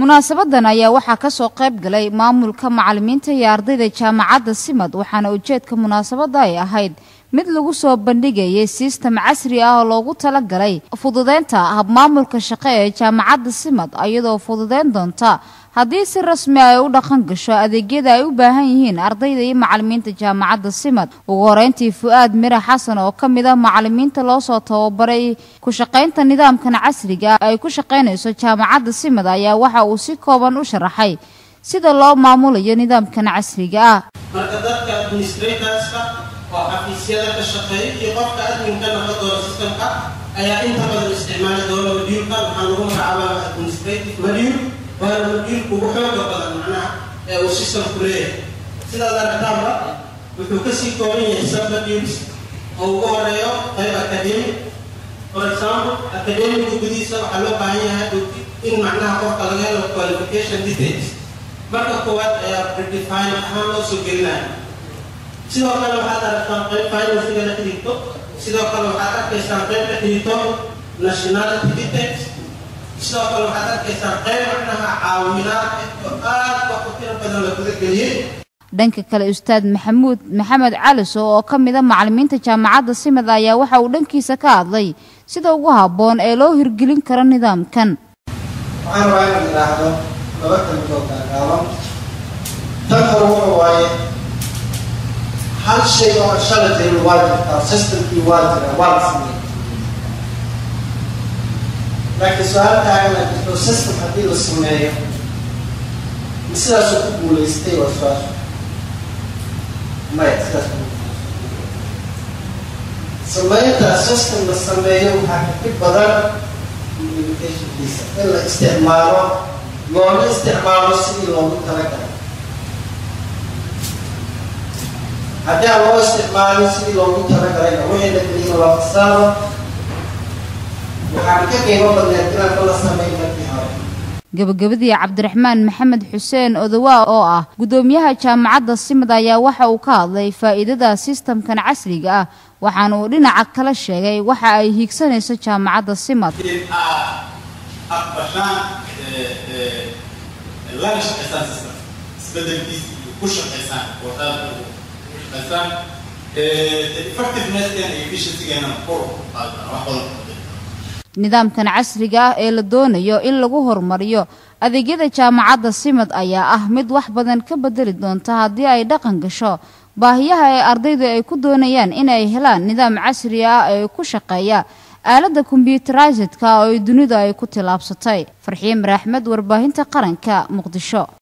munaasabadan ayaa waxaa kasoo qayb galay maamulka macalimiinta iyo ardayda jaamacadda simad waxaana ujeedka munaasabada ay ahayd mid lagu soo bandhigayay sistem casri ah oo loogu talagalay fududeynta habmaamulka shaqo ee jaamacadda simad iyadoo fududeyn doonta haddii si rasmi ay u dhaqan gasho adeegyada ay u baahan yihiin ardayda iyo macalimiinta jaamacadda simad ugu horeyntii fu-aad mira xasan oo ka mid ah macalimiinta loosoo tababaray ku shaqaynta nidaamkan casriga ay ku shaqaynayso jaamacadda simad ayaa waxa uu si kooban u sharaxay sida loo maamulayo nidaamkan casriga ah marka dadka administratorska oo xafiisyada ka shaqeeya iyo qofka adminka noqon doona systemka ayaa inta badan isticmaali doona madyuulka waxaa lagu magacaabaa administrative madyuul waana madyuulka ugu xooga badan macnaha ee uu systemku leeyahay sidaad aragtaanba wuxuu kasii kooban yahay sub madyuuls oo ugu horeeyo qayb academic for example academica gudihiisa waxaa loo baahan yahay in macnaha qofka laga helo qualification details marka koowaad ayaa predefine ahaan loo soo gelinaya sidoo kale waxaad aragtaan qayb financiga la xidhiidto sidoo kale waxaad arkaysaan qayb la xidhiidto nationality details sidoo kale waxaad arkaysaan qayb macnaha caawinaad oo aad wax ku tiro badan la gudageliyey dhanka kale ustaad maxamuud maxamed caliso oo ka mid a macalimiinta jaamacadda simad ayaa waxa uu dhankiisa ka hadlay sida ugu habboon ee loo hirgelin karo nidaamkan waxaan rabaa inaad idhaahdo laba kalmidood gaagaaban tan hore waxa waaye hal shay oo shala jirin waa jirtaa systemkii waa jira waa la sameeyey laakiin su-aal taagana jirto system haddii la sameeyo ma sidaasuu ku guulaystay waa su-aasha maya sidaas sameynta system la sameeyo waxaa kafi badan communicationkiisa in la isticmaalo loona isticmaalo sidii loogu talagalay haddii aan loo isticmaalin sidii loogu talagalayna wixii la geliyna waa fasaado waxaan ka qiimo badneed inaan bala sameyn markii hore gabagabadii cabdiraxmaan maxamed xuseen odowaa oo ah guddoomiyaha jaamacadda simad ayaa waxa uu ka hadlay faa'iidada sistamkan casriga ah waxaana uu dhinaca kala sheegay waxa ay hiigsanayso jaamacadda simad in aad aqbashaan lana shaqaysaan system isbedelkiisa iyo ku shaqaysaan oo aad ku shaqaysaan effectivenesskeena iyo efficiencygeena kor u qaadana wax badan nidaamkan casriga ah ee la doonayo in lagu horumariyo adeegyada jaamacadda simad ayaa ah mid wax badan ka bedeli doonta haddii ay dhaqan gasho baahiyaha ee ardaydu ay ku doonayaan inay helaan nidaam casri ah ee ku shaqeeya aaladda kombyuterisedka oo ay dunida ay ku tillaabsatay farxiin maraaxmed warbaahinta qaranka muqdisho